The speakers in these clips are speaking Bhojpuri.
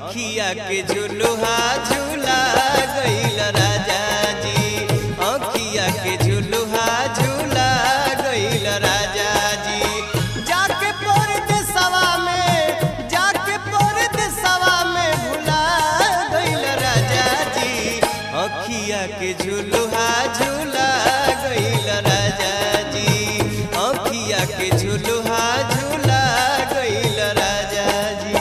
अखिया के झुलुहा झूला गईल राजा जी अखिया के झुलुहा झूला गईल राजा जी जाके परद सवा में जाके परद सवा में भुला गईल राजा जी अखिया के झुलुहा झूला गईल राजा जी अखिया के झुलुहा झूला गईल राजा जी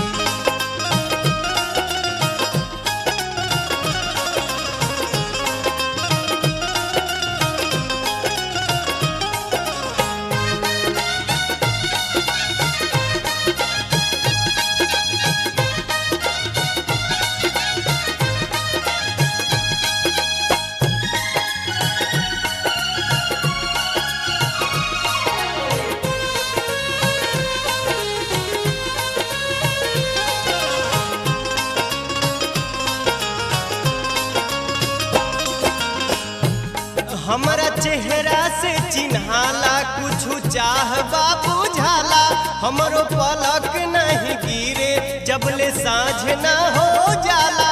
हमरा चेहरा से चिन्हाला कुछ चाह बुझाला हमरो पलक नहीं गिरे जबले साँझ ना हो जाला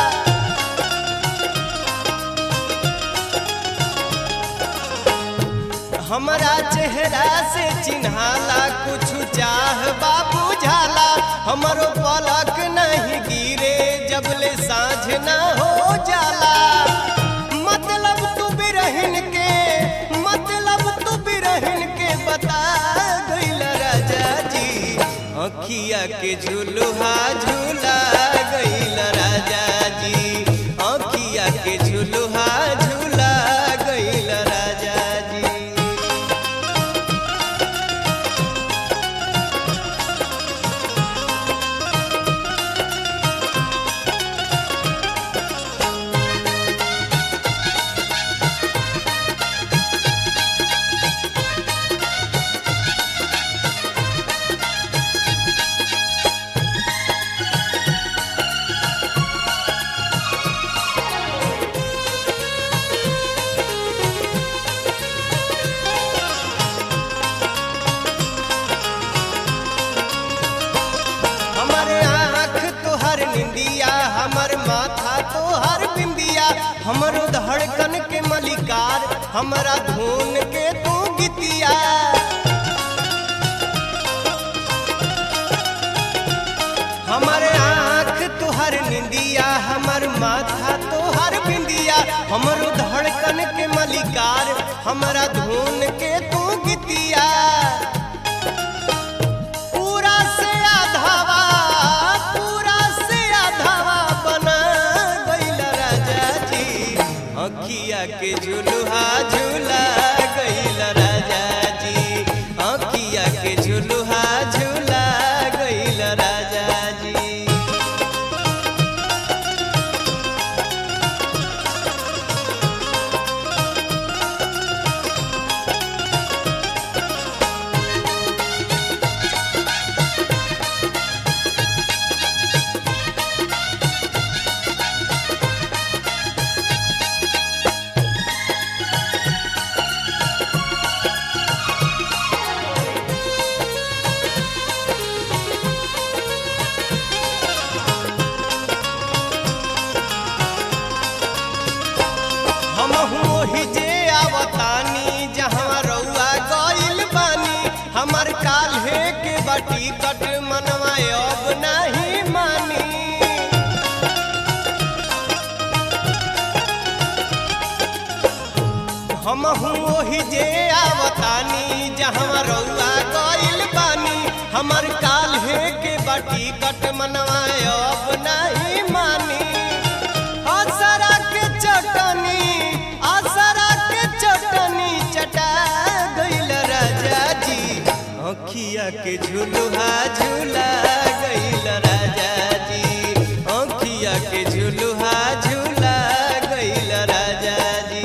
हमरा चेहरा से चिन्हाला कुछ चाह बुझाला हमरो पलक नहीं गिरे जबले साँझ ना हो जाला मतलब तू बिरहिन के मतलब तू बिरहिन के बता गईल राजा जी अखिया के झुलुहा झूला गईल राजा जी अखिया के झुलुहा झूला गईल राजा जी हमारे आँख तोहर निंदिया हमर माथा तोहर बिंदिया हमरो धड़कन के मलिकार हमरा धुन के तू गीतिया हमारे आँख तोहर निंदिया हमर माथा तोहर बिंदिया हमरो धड़कन के मलिकार हमरा धुन के तू गीतिया पूरा से आधावा पूरा से आधावा बना गईल राजा जी अखिया के झुलुहा झूला गईल राजा जी अखिया के झुलुहा झूला गईल राजा जी हमहू ओही जे आवतानी जहाँ रउआ गइल बानी हमर काल्हे के बाटी कट मनवा अब नहीं मानी हमहू ओही जे आवतानी जहाँ रउआ गइल बानी हमर काल्हे के बाटी कट मनवा अब नहीं मानी असरा के चटनी असरा के चटनी चटा गईल राजा जी अखिया के झुलुहा झूला गईल राजा जी अखिया के झुलुहा झूला गईल राजा जी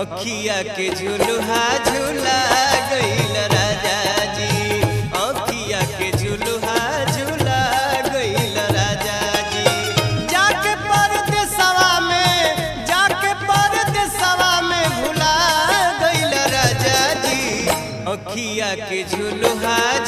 अखिया के झुलुहा झूला गईल राजा जी अखिया के झुलुहा झूला गईल राजा जी जाके परदेसवा में जाके परदेसवा में भुला गईल राजा जी अखिया के झुलुहा